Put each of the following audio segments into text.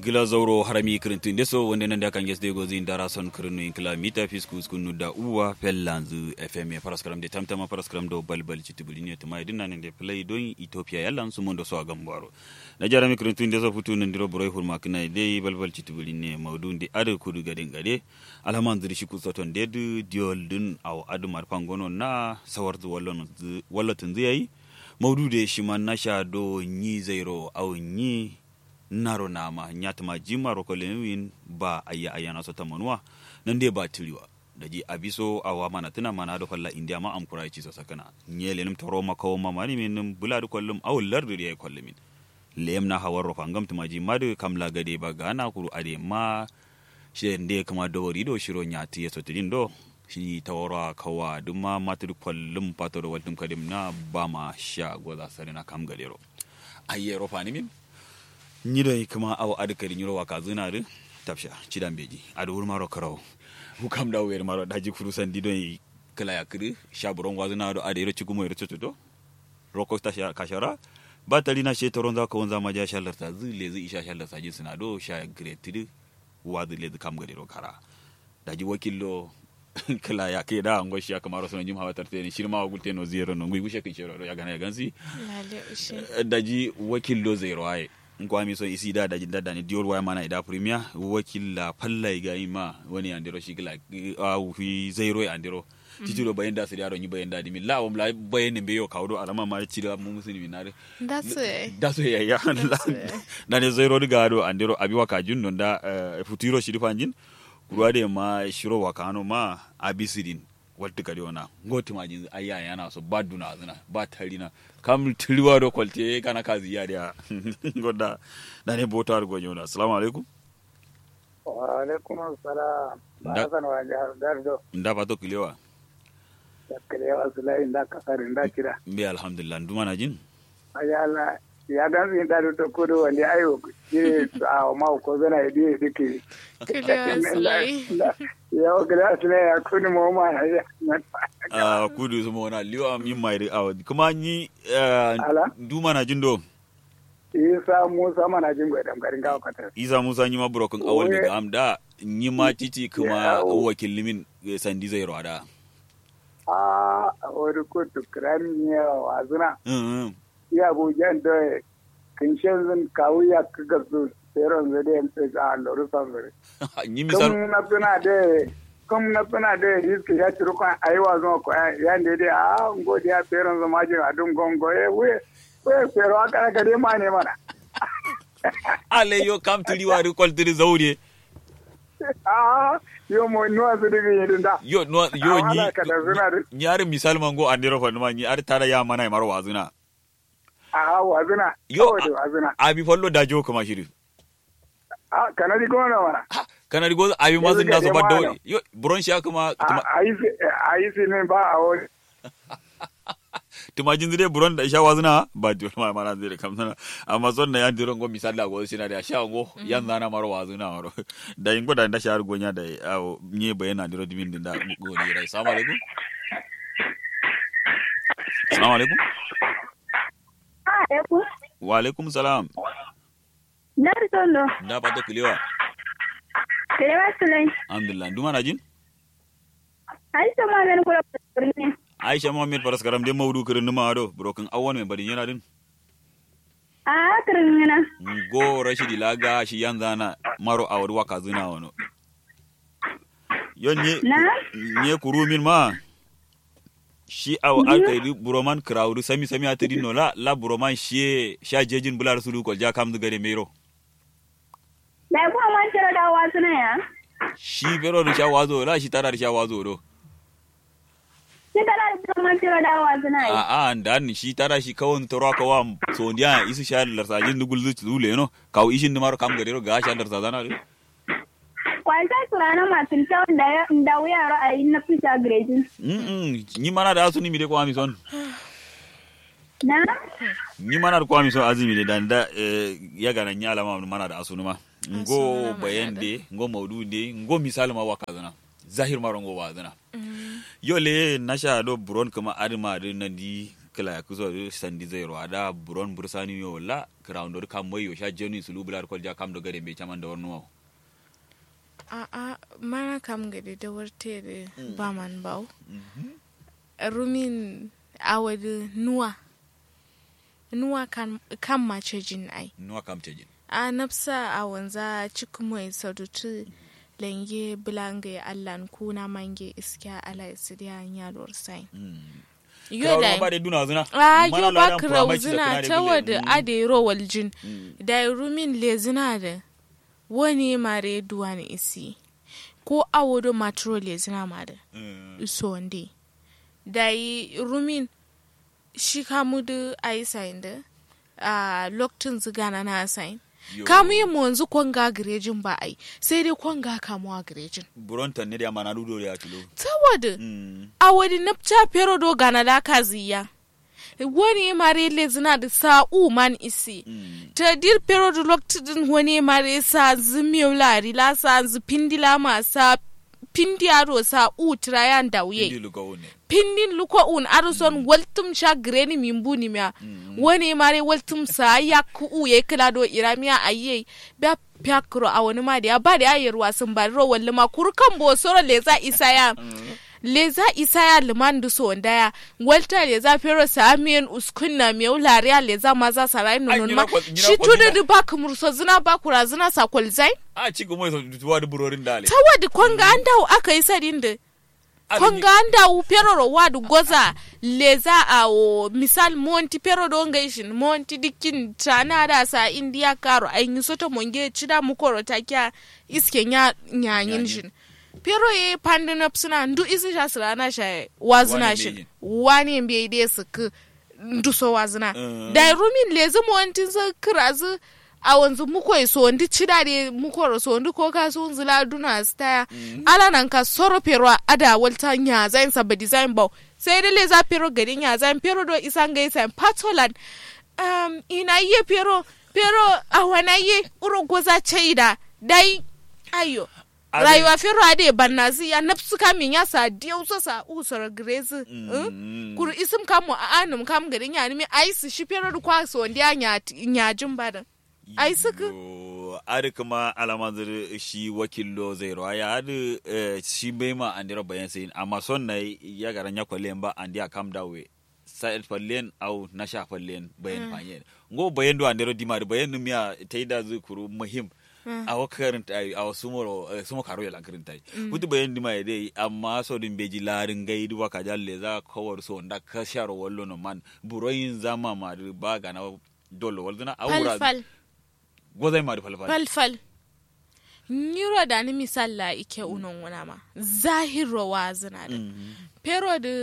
gila zauro harami kirintin deso wanda nan da kan gesde gozi indara son kirinu in kila mita fiskus kunu da uwa fellanzu fm paraskram de tamtama paraskram do balbal chitibuli ne tuma idin nan de play don ethiopia yallan su mun do so agambaro na jarami kirintin deso futu nan diro broy hurma kana de balbal chitibuli ne maudun de ade kudu gaden gade alhaman zuri shi kusoton de du diol dun aw adu mar pangono na sawarzu wallon wallatin zai maudu de shi man nasha do nyi zairo aw nyi naro nama nyatma jima rokolewin ba ayya ayana so tamanwa nan dai ba tiriwa da ji abiso awa mana tuna mana da kwalla india ma am kurai ci so sakana nyele nim toro ma kawo ma mani min bula da kwallum aw lardu ya kwallumin lem na hawar rofa ngam tuma ji madu kamla gade ba gana kuru ade ma shi nde kama dori do shiro nyati so tidin do shi tawara kawa duma matu kwallum patoro wadum kadim na ba ma sha goza sarina kam gadero ayye rofa ni min ñiɗoy kama awa adu kadi ñuro waka zunare tabsha ciɗan beji aɗa wurmaro karaw hukam ɗaw wer maro daji furu sandi ɗoy kala yakri shaburon wazunaɗo aɗa yero cigumo yero cototo roko kashara ba talina she toron za ka wonza maja shallarta zu lezi isha shallarta jin suna do sha gretid wazu lezi kam gadi ro kara daji wakillo kala ya ke da ngo shi kamaro sono jim hawatar teni shirma wa gulte no zero no ngui gushe kin shero ya gana ya gansi daji wakillo zero aye nkwami so isi da daji dada ni dior waya mana ida premier wakilla palla ga ima wani andiro shigla au fi zairo andiro titiro bayan da siriyaro ni bayan da dimi la wam la bayan ne beyo kawdo alama ma cira mu musulmi na re That's it. da so ya ya na ne zairo diga do andiro abi waka jun non da futiro shiri fanjin ruwa de ma shiro waka no ma abisidin walti kadi ona ngoti ma jin ayya yana so ba duna zina ba tarina kam tiliwa do kwalte kana kazi ya dia goda da ne bota ar gonyo na assalamu alaikum wa alaikum assalam Da- ba san wa jihar dardo nda ba to kilewa da kalewa sulai da kasar da kira mbe alhamdulillah nduma na jin ayi Allah ya dan zin da to kudu wanda ayo ji a ma ko zana idi dike Seriously. ya o gida sulai ya kudu mu ma ya Ah, kudu su mona liwa min mai awa kuma ni eh, Ala? nduma na jin do isa musa mana jin gwadam garin gawa katar isa musa nyi ma broken awal Oye. daga amda nyi ma titi kuma Yawo. wakilimin eh, sandi zai rwada a wani kutu kirani ne wa zuna Mm, ya bujan da kinshin zin kawu ya kaga su seron zade a loru sanzare mm. nyi misal comme na pena de comme na pena de risque ya turu kan aiwa zo ko ya ne de a ngo dia peron zo maji adun gongo e we we pero aka ka de mane mana ale yo kam tiliwa ri kwaltiri zaure a yo mo no azu de ni dinda yo no yo Ah, nyi wala ka da zuna de nyi ar misal mango andiro fa numa nyi ar tara ya mana maro wazuna a wa zuna yo de wa zuna abi follo da jo kuma shiri a kana di gona mana Ha, kana rigo abi mazin da Yanzu so ga badda jama'a. yo buron shi kuma a ayi ayi ne ba a wani tuma jin zire buron da sha wazuna ba di ma mana zire kam sana amma son na yan diron go misal da go sina da sha go yan zana maro wazuna maro da yin goda da sha har gonya da awo nye bayana diro dimin din da go ni rai assalamu alaikum assalamu alaikum Alaikum. wa alaikum salam Dari tondo. da pato kilewa Kelewa sulai. alhamdulillah nduma na jin Ai sama men kula ne. aisha muhammad faras karam de mawdu kirin numa ado broken awon me bari yana din A kirin na. go rashidi laga shi yan zana maro awar waka zina wano yon nye Na? nye kuru min ma shi aw alka yi buroman krawdu sami sami atadi no la la buroman shi sha jejin bular sulu ko ja kam gare mero Da kuma man tira da wasu na ya. shi bero da sha wazo la shi tara da sha wazo do Sai da da man tira da wasu na a ya. a dan shi tara shi kawon toro ka wa so ndiya isu sha lar sajin dugul zu zule no kaw ishin maro kam gare ro ga sha lar sajana do Kwanta turana masu kyau da da wuya ra'ayi na fita grejin. mm ni mana da asuni mi de ko ami son Na? ni mana da kwami son azumi de dan da eh, ya gana ni alama mana da asunu ma ngo Asunu ma bayan da. de ngo maudu de ngo misali ma waka zana zahir maro ngo wa zana yo le nasha do buron kama adima de nan di kala ya kuzo sandi zai ro ada buron bursani yo la ground or kam moyo sha jeni sulu bular kol ja kam do gade be chaman da warno a a mana kam gade da warte da ba man bau rumin awadu nuwa nuwa kan kan mace jin ai nuwa kam tejin a nafsa a wanza cikin mai sadutu lenge bulange allan kuna mange iskiya ala isidiya nyalor sai yo Krawro da ba de duna zuna a Mana yo la ba dan kraw pramai ci da zina kana da ta bile. wada Mm. ade ro waljin Mm. da rumin le zina da wani mare duwan isi ko awodo matro le zina ma da Mm. so nde da yi rumin shi kamu da a yi sayin da a lokacin zigana na sayin Yo. kamu yi mu yanzu kwanga garejin ba ai sai dai kwanga kamuwa garejin buron tan ne da mana dudo ya kilo ta wada Mm. a wadi napcha pero do gana da kaziya wani mare le zina da sa'u man isi Mm. ta dir pero do lokacin wani mare sa zimiyo lari la sa zipindila ma sa pindi aro sa u trayan da Indi wuye luka wone pindin luko un aro son waltum sha greni mimbu ni mya wani mare waltum sa ya ku u ye kila do iramiya aye ba pyakro a wani ma da ya ba da ya ruwa sun ba ro walli ma kurkan bo soro leza isaya leza isaya liman du so ndaya walta leza pero sa miyen uskunna mi ulariya leza maza sarai Ai, nunun nyina ma kwa- nyina shi kwa tudu zina. du ba kumurso zina ba kura zina sa kwalzai a ci kuma so tuwa da burorin dale ta wadi kwanga an dawo aka yi sadin da kwanga an dawo pero ro wadu goza leza a o misal monti pero do ngaishin monti dikin tana da sa india karo ai yi soto monge chida mukoro takia iske nya nyanyin shin pero ye pandin up suna ndu isi sha sira na sha wazina Wani shin beyin. wani mbe ide su ku ndu so wazina Mm. da rumin lezi montin sa kirazu a wanzu muko so ndi chida de muko so ndi ko ka so nzila duna staya ala nan ka soro pero ada walta nya zain sa ba design ba sai dai leza pero gari nya zain pero do isan ga isan patolan um ina ye pero pero a wana ye uro goza chaida dai ayo Ade- rayuwa fero ade bannazi ya nafsu kamin ya sa diyo so sa usoro grezi Mm. kuru isim kamu a anum kam garin ya nimi ai su shi fero kwa so ndiya nya nya jumbadan ai suka Yo, adi kuma alama zuri shi wakillo zai rawa ya adi eh, shi bai ma an dira bayan sai amma son na ya garan ya kwallen ba an dia kam dawe sa'id fallen au na sha fallen bayan fanye ngo bayan do an dira di ma da bayan num ya taida zu kuru muhim a wakarin ta a wasu moro sumo karo ya lankarin ta kutu bayan di ma ya dai amma so din beji larin gai duwa ka jalle za kawar so da ka sharo wallo no man buroyin zama ma da ba ga na dole walzuna awura falfal gozai ma da falfal falfal nyiro da ni misalla ike unon wana ma zahiro wa zina da pero da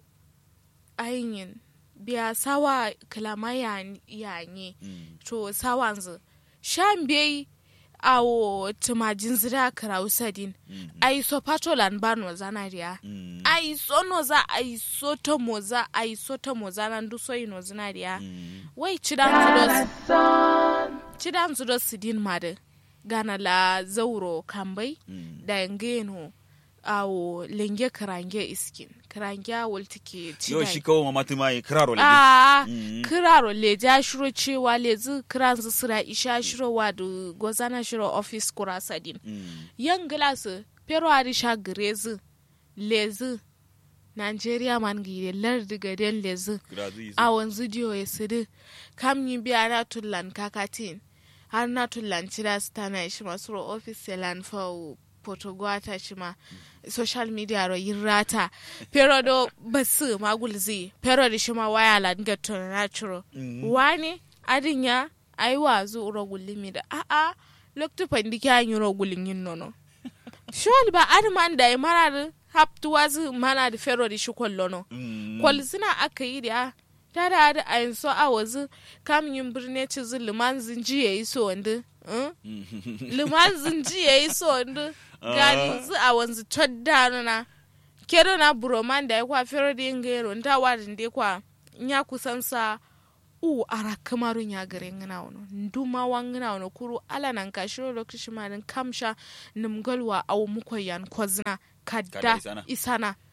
ayin biya sawa kalama yanye to sawanzu shan bai awo tumajin zira karausadin ai so patolan bano zanariya ai so no za ai so to moza ai so to moza nan du so ino zinariya wai cidan zudos cidan zudos sidin made gana la zauro kambai da ngeno awo lenge karange iskin karange awol tike yo shi kawo ma matu mai kiraro le a Mm. kiraro le ja shiro cewa le zu kiran zu sira isha shiro wa da gozana shiro office kura sadin yan glasu pero ari sha grezu lezu Nigeria man gide lardi gaden lezu a wanzu diyo ya sidi kam yi biya na tullan kakatin har na tullan cira su tana shi masu ro office selan fa potogwata shi ma social media ro yin rata pero do basu magulzi pero da shi ma waya la dinga natural wani adin ya ai wazu uro gulimi da a a lokto pandiki an yi ro gulin yin nono shol ba adman da mara da haptu wazu mana da pero da shi kwallono kwal suna aka yi da ta da da a yin so a wazu kamin yin birne ci zu liman zinji ya yi so wanda liman zinji ya yi so wanda gani zu a wanzu todda na kero na buroman da ya kwa fero da yin gairo nta warin da kwa nya kusan sa u ara kamarun ya gare ngana wono nduma wangana wono kuru ala nan ka shiro lokaci ma din kamsha nimgalwa aw muko yan kozna kadda isana. isana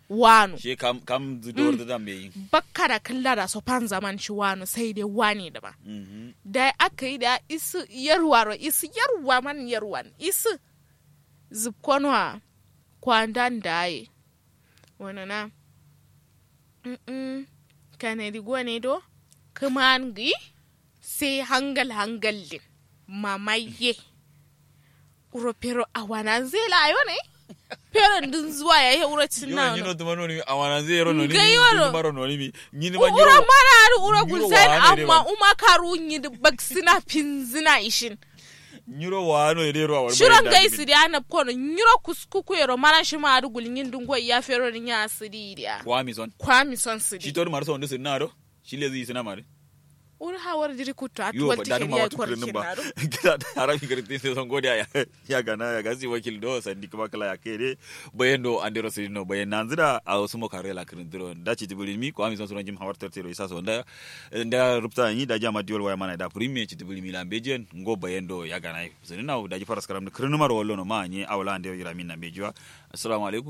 wano she kam kam zidor da dan bai bakka da kalla da so fan zaman shi wano sai dai wani da ba mhm da aka yi da isu yarwaro isu yarwa man yarwan isu zubkonwa kwandan daye wani na Mm-mm. kanadi gwane do kuma an gi sai hangal hangal din mamaye uro pero awana zai layo ne pero din zuwa ya yi uro cin yo na nyino tuma noni awana zero noni Ngai mi waro. baro noni mi nyini ma ura nyiro mana har ura Nyiro gulzain wane ne amma ba? uma karu yi da baksina pinzina ishin nyiro wano ede ro awar shiron gai su da na kono nyiro kuskuku yero mana shi ma har gulngin dungo ya fero ni ya sidi dia kwa mi son kwami son shi sidi to mar son de sinna do shi le zi sina mare ura hawar diri kutu a yo tuwal ba dan tikiri ma ya watu kwarki kurin ba na ro kida arabi garti se son godiya ya ya gana ya gasi wakil do sandi kuma kala ya kede bayan do andero se no bayan nanzira a wasu mo kare la kirin diro da ci tibuli mi ko ami son sunan jim hawar tertero isa so da da rupta ni da jama diol waya mana da primi ci tibuli mi lambejen ngo bayan do ya gana sai na da ji faras karam da kirin mar wallo no ma ni awla ande yira min na bejiwa assalamu alaikum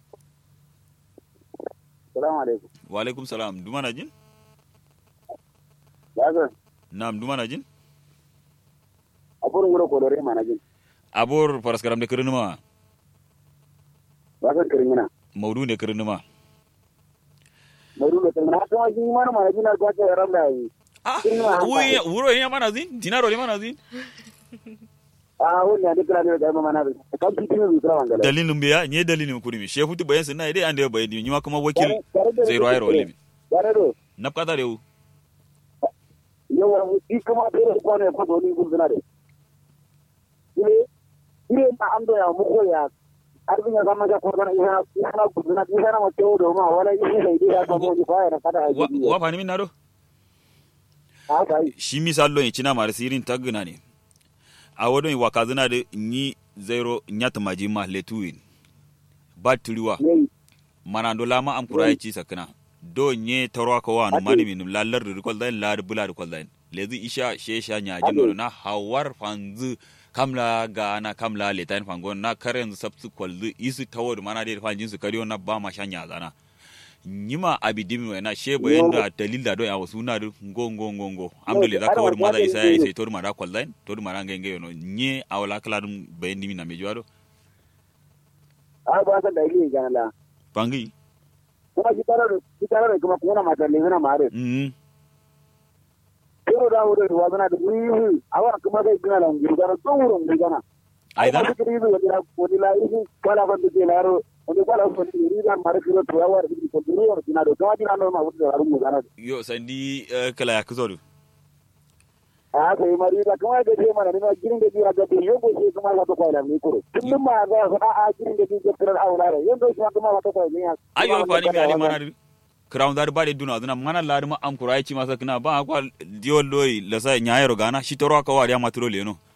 salamu alaikum wa alaikum salam dumana jin yaga nam dumana jin aburin gura kodore mana jin abor faras karam da kirin ma ba san kirmina maudu ne kirin ma maudu da kirmina haka ma jin mana mana jin ko ta ran da yi ah Kirin ma haka. wuyi wuro ya mana zin dinaro ne mana zin a wannan ne kira ne da mana da kan fitin ne kira wangala dalilin biya nye dalilin kuri mi shefu tu bayan sinna idai ande bayan ni ma kuma wakil zai ruwa yaro limi yare do na kata rewu yawa shi kuma dole ko ne ko doni gudana de ile ile ma ando ya mu ko ya arbin ya zama ga ko dana ina ina gudana ina ma to do ma wala ina sai dai ya samu ni fa ya kada wa haji wa fani min nado ha kai shi misallo ni cina mara sirin tagna ne a wadon wa kazina de ni zero nyata maji ma letuin batiriwa ne mana do lama am kurai ci sakna do nye tarwa ko wa no Ade. mani min lallar de kol dain lar bula de kol dain lezi isha shesha nya jino Ade. na hawar fanzu kamla ga na kamla letain fangon na karen sabsu kolzu isu tawod mana de fanjin su kariyo na ba ma shanya zana nyima abidimi wa na she bayan da dalil da do ya wasu na do ngo ngo ngo ngo amdo le da Ada kawar wa maza jade isa ya ne. isa tor mara kol dain tor mara ngenge yo no nye awla kala dum bayan dimi na mejo do a ba san da ile ga la bangi kuma shi tare da shi tare da kuma kuma mata le na mare mm kiro da wuri da wazana da wuri awa kuma kai gina la ngi ga to wurin ngi gana aidan ko kiri da da ko di la isi kala ban de la ro on kala ko ni da mare kiro to ya war ko duri or dina do kuma dina no ma wuce da rumu gana yo sandi eh, kala ya kuzo do a kai mari da kuma ga ce mana ni ma girin da biya ga yo ko sai kuma ga to ko la ni kuro kullum ma ga a a girin da biya ga aula re yando shi kuma ga to ko ni ya ayo fani mi ali mana crown dar bade duna duna mana lari ma am kurai ci masa kina ba kwa diol loy la sa nyaayro gana shi toro ka wari amatro le no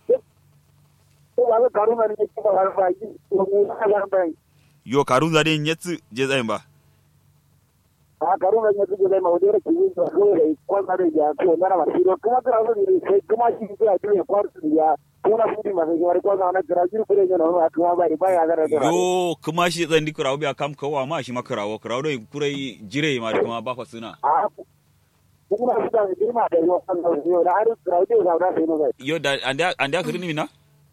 to ba ga karuna ne ki ba har ba yi ko mu ga ba yo karun zade nyetsu je zain ba a karuna ne ki da ma wadere ki yi ko ko ko na da ya ko na ma shi kuma ga ro ni sai kuma shi ga ji ko ya kuma shi ma sai wari ko na na ga ji ko ne no a kuma ba ba ya ga da yo kuma shi zan di kurawo biya kam kawa ma shi makarawo kurawo do kurai jire ma da kuma ba fa suna a kuma shi da ji ma da yo kan da yo da har ga ji ga da sai no ga yo da ande ande akrini mina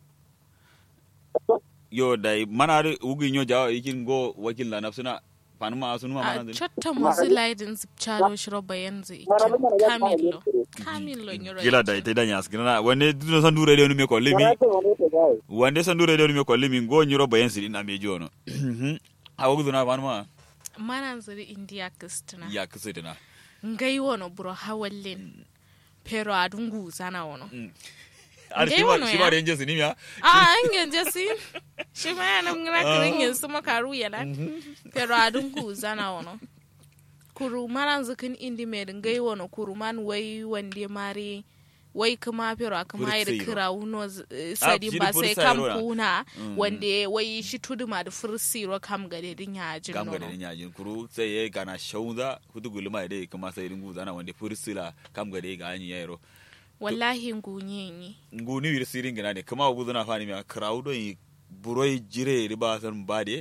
yo da mana da ugi nyo jawa ikin go wakil la nafsuna fanuma asunuma a mana din cotta musu laidin zubcalo shiro bayan zai Mana lumana ya kamilo fara kamilo nyoro gila da ita danya skina wanne duno san dure de me ko limi Mana ko ne ta ga wande san dure de me ko limi go nyiro bayan sidin na me jono awu duna fanuma mana zuri india kistina ya kisa dina ngai wono buro hawallin pero adungu zana wono ar Ngai shi wono ma shi ya. ma renje sini ya a angen jesi shi ma yana ngina kirin yin su makaru yana pero adungu zana wono kuru mana zukin indi mai ngai wono kuru man wai wande mare wai kuma pero kuma yi da Fursiro. kira wuno z- eh, sadi shi ba da sai fursiro kam na. kuna Mm. wande wai shi tudu ma da fursiro kam gade din ya jin kam ga nono den yajin kuru sai ya gana shauza hutu gulma dai kuma sai ringu zana wande fursila kam ga dai ga anyi yaro wallahi ngunye ni ngu ni wir sirin gina ne kuma ugu zana fani mi crowd yi buroi jire riba san bade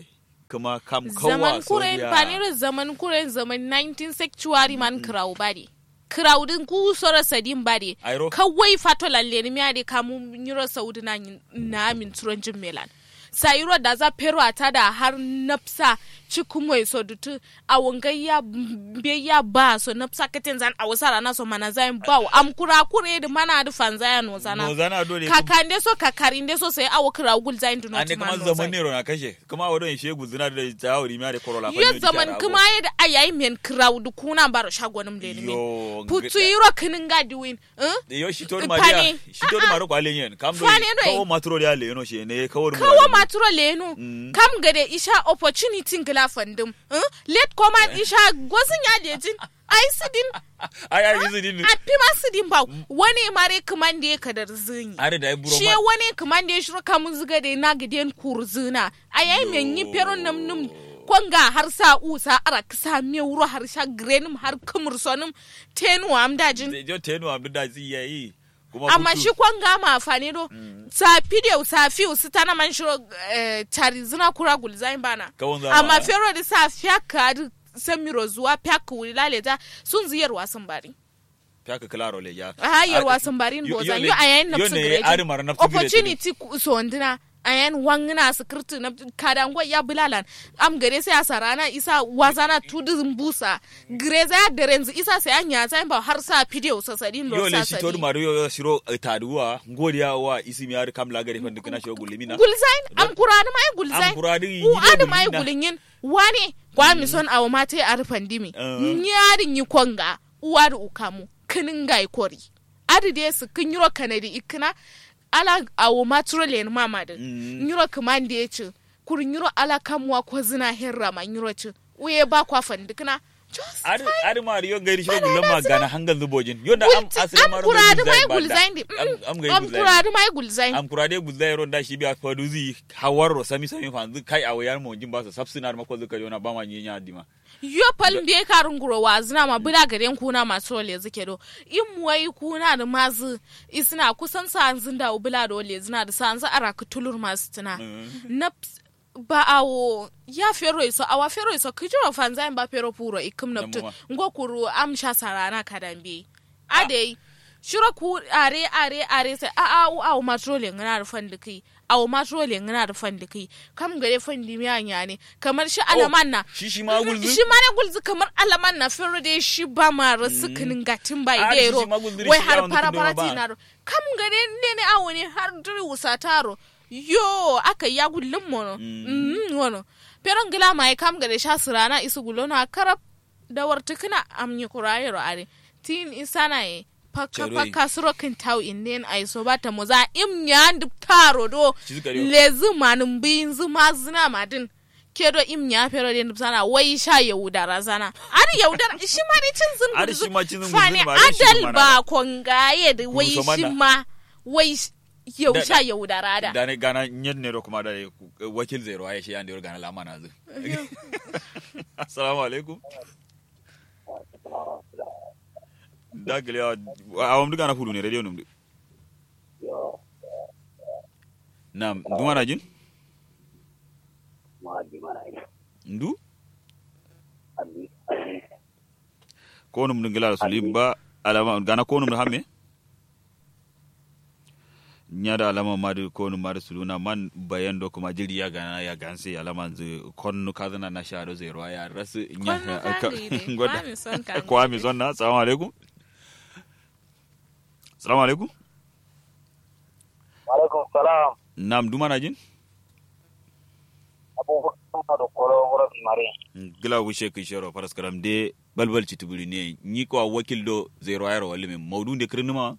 kuma kam kawa zaman kuren soriya. paniro zaman kuren zaman 19 sanctuary man kraw bari kraw din ku sora sadin bari Airo. kawai fato lalle ni miade kamu nyiro saudi na na min turonjin melan sayiro da za pero ata da har napsa cikumoi so dutu a wangai ya be ya ba so napsa katen zan a wasara na so mana zain bawo am kura kure da mana da fanza ya no zana no zana dole kakande so kakarinde so sai awo kira gul zain du not ande man kuma no zaman zain ne ro na kashe kuma wadon shegu zina da tawuri ma da korola fa yo ne zaman jara kuma yadda a yayi men crowd kuna baro shagonim le Yo, min putu yiro kinin gadi win eh yo shi tori Pane. maria shi tori maro kwa lenyen kam do Pane doi. kawo matro ya le no shi ne kawo kawo maturo lenu Mm. kam gade isha opportunity ngila fandim eh let koma isha gozin ya lejin ai sidin ai ai yizi din a pima sidin ba wani mare kaman da ya kadar zinyi are da ai buro shi ma wani kaman da ya shiro kamun ziga da na gidan kurzina a yayi men yi peron nam num kwanga har sa usa ara kisa me wuro har sha grenim har kumur sonim tenu am dajin jo tenu am da zi yayi kuma amma hutu. shi kwanga ma afani do sa video sa fiu su tana man shiro eh, tari zina kura gulzain bana Kawun zama. amma fero da sa fiaka da samiro zuwa fiaka wuri laleta sun ziyar wasan bari Pyaka klaro le ya a yar Ar- wasan barin yo- bozan yo yo ne- a yayin yo nafsu ne ari mara gireji nafsu gireji. opportunity ku- so ndina a yayin wangina sikirti na kadango ya bulalan am gare sai a sarana isa wazana tudin busa greza ya derenzi isa sai an yata ba har sa video sasadin yo lo le sa shi tori sadi maro yo shiro eh, taduwa ngodiya wa isi mi ar kam la gare fandi kana shi gulimina gulzain am kurani mai gulzain Am kurani yi u ne adu mai gulina. gulin wani kwa mi son awo mate ar pandimi Uh. nyarin yi konga uwar ukamu kinin gai kori adu de su kin yiro kanadi ikina ala awo maturo len mama din Mm. yiro kaman da yace kur yiro ala kamwa ko zina herra ma yiro ci uye ba kwa fandikina just ar ar mari yo gairi shiro gulan ma gana hangal zubojin yo da am Gulti- asiri am maro kuradi mai banda. gulzain di am am gairi am gulzain kuradi mai gulzain am kurade gulzain ron da shi biya faduzi hawarro sami sami fanzu kai a wayar mo jin ba su sabsina da mako zuka yona ba ma nyinya dima yo palin da ka runguro wa zina ma bula garen kuna masu ole zuke do in muwai kuna da mazu isna kusan sa an zinda bula da ole zina da sa an za ara kutulur masu tuna na ps- ba awo ya fero iso awa fero iso kijiro fanza ba fero puro ikum na ptu Namuma. ngo kuru amsha sarana kadambe ade shiro ku are are are sai a a u awo matrole ngana da fandiki awo matrole ngana da fandiki kam gare fandi mi anya ne kamar shi alaman na shi shi ma gulzu shi ma ne gulzu kamar alaman na fero dai shi ba ma rasu kinin gatin bai Ah, dai shi ro shi ma gulzuri wai shi har yawon fara kundin fara ba. ti na ro kam gare ne ne awo ne har duri wusa taro yo aka ya gullum mono mm wono pero ngila mai kam gare sha sirana isu gulona karab da wartukuna amnyi kurayero are tin isana e paka Cheroi. paka suro kin tau inden ai so bata mo za im nyandu taro do Shi suka riyo. lezi manum bin zuma zina madin kedo im nya pero den sana wai sha yaudara zana ari yaudara shi ma ne cin zin Ari gurzu. shi ma cin zin Fani gurzu ba, ari shi adal ma na ba ba. kongaye da wai Kuruso shi mana. ma wai sh- yau Da- sha yaudara da da ne gana nyen ne ro kuma da wakil zero ai shi ande ro gana lama na zu assalamu alaikum da gele a wam duga na fudu ne radio num nam duma na jin ndu ko num dungila sulim ba alama gana ko num da hamme nyada alama madu ko num madu suluna man bayan do kuma jiri ya gana ya ganse alama zu konnu kazana na shado zero ya rasu nya Konnu kali ne, ngoda kwami son kan. kwami son na assalamu alaikum assalamu alaikum alaikum salam nam duma na jin abubuwan da koro wurin mare gila wishe kai shero faras karam de balbal citubuli ne ni ko a wakil do zero ayro wali me mawdu de kirnuma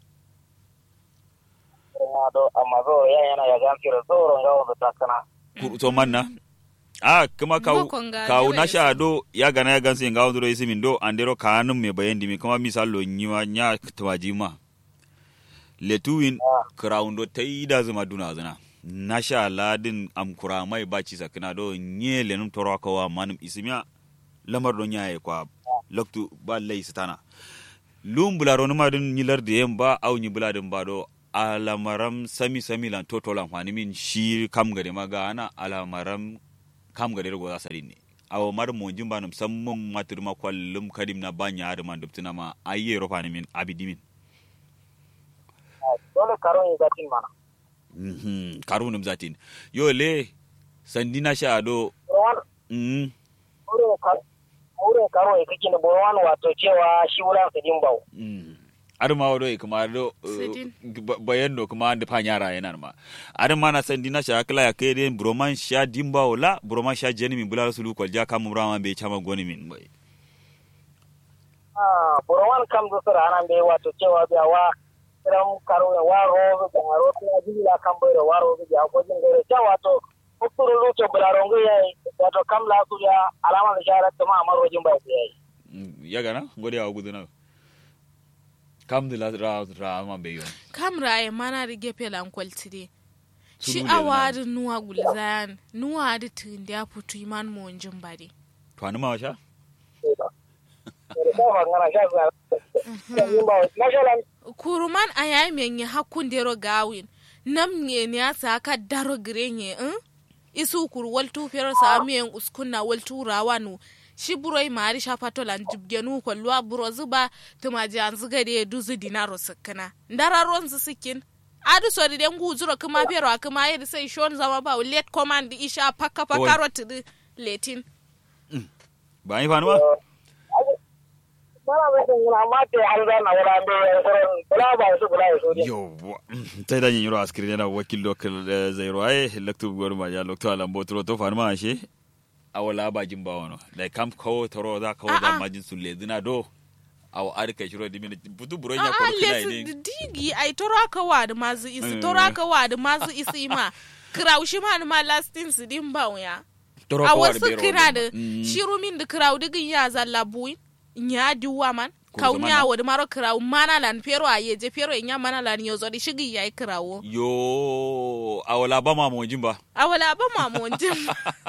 ina do amma zo ya yana ya gansira zoro ga wanda takana kur to manna a kuma kaw Ngokon ga kaw jewe na sha do ya gana ya ganse ngawo do isi min do andero kanum me bayandi mi kuma misalo nyima nya twajima letuwin crown do taida zuma duna zana na sha ladin am kuramai baci sakina do nye lenum toro kawa manum isimiya lamar do nyaye kwa loktu ba lay sitana lum bularo numa dun nyilar de yamba au nyi buladin ba do alamaram sami sami lan toto lan fani min shi kam gade maga ana alamaram kam ga dero goza sadin ne awo mar mo jimba num sammum matur ma kwallum kadim na banya ar man dubtina ma ayye ro fani min abidimin dole karon yi zatin mana mhm karunum zatin yo le sandina sha do borwan mhm wurin ka wurin karon yi kake da borwan wato cewa shi wurin su din bawo mhm ar ma wado e kuma do Sidin. bayan do kuma ande panyara yana ma ar ma na sandina sha kala ya kai den broman sha dimba wala broman sha jeni min bulal sulu kwal ja kam rama be chama goni min bai ah borwan kam zo sura nan be wato cewa biya wa kiran karo ya waro da haro ta jila kan bai da waro da ko jin gare ta wato ukuru luto bularongo yayi wato kam la su ya alama da sharar ta ma amarojin bai yayi Mm, ya gana ngode ya guduna kam de la ra ra ma be yo kamra e mana rige pelan kwaltide shi Sulu le awari nuwa gulzayan nuwa da tindi ya putu iman mo njin bari to anu ma sha kuruman a yayi menye hakun dero gawin nam nye ne ya sa ka daro grenye in isu kur waltu fero sa miyen uskunna waltu rawanu shi buroi mari sha patolan jibgenu kwalluwa buro zuba tumaji an zuga de duzu dinaro sikkina ndararon su sikin adu sori den guzuro kuma pero kuma yedi sai shon zama ba let command isha pakka Kawai. pakka rotidi letin ba yi fanu ba yo tay da nyiro askiri yana wakil lokal zairo ay laktu gor ma ya lokto alam botro to fanu ma she awala ba jin ba wono like kam ko toro da ko da Ah, ah. majin sulle dina do aw arka shiro di min butu buro nya A'a, ko kila lesu ne digi ai toro aka wa da mazu isi Mm. toro aka wa da mazu isi ma kiraushi ma ni ma lastin su din ba ya toro a ko war wasu bero kira da Mm. shiru min da kirau digin ya zalla buin nya diwa man Ko kauni zamana. a wadi maro kirau mana lan pero a yeje pero nya mana lan yo zodi shigi yayi kirawo yo awala ba ma mo jin ba a wala ba ma mon jin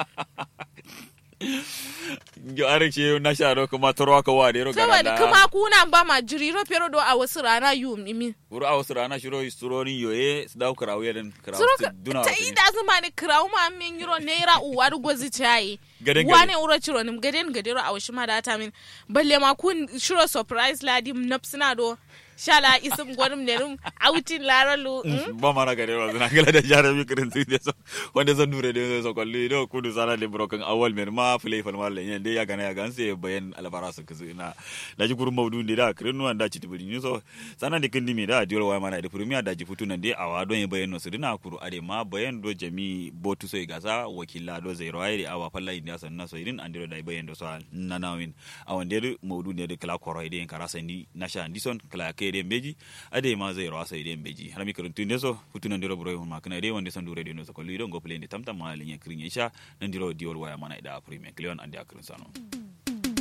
yo arek she na sha do kuma toro ka wa de ro saboda gara kuma kuna ba ma jiriro pero do a wasu rana yu mimi buru aw sura na shiro isturoni yo e sdaw kraw yeden kraw suro duna ta yi da zuma ne kirawo ma min yiro naira uwa da gwazi cayi Gaden gaden. wane uro ciro nim gaden gadero a washi ma da ta min balle ma kun shiro surprise ladi napsina do shala isim gwanim ne rum outin laralu mm? ba mana gare wa zana gala da jara mi kirin su de so wanda zan dure de so kolli do kudu sana le broken awal mer ma play fal mal yen de ya gana ya ganse bayan albara su kuzu na da ji kurun maudu de da kirin nuwan da ci tibuli ni so sana de kindi mi da diol wa mana de premier da ji futu nan de awa don ye bayan no su dina kuru ade ma bayan do jami botu so gasa wakila do zai rawai de awa falla india san na so irin andiro da bayan do so na nawin awan de maudu ne de kala koroi de karasa ni nasha ndison kala ke de beji ade ma zai rawa sai de beji har mi karuntu ne so futu nan diro bro ma kana de wonde san dure de no so ko lido go play de tamtam ma linya krinya isha nan diro diol waya mana da premier cleon ande akrin sano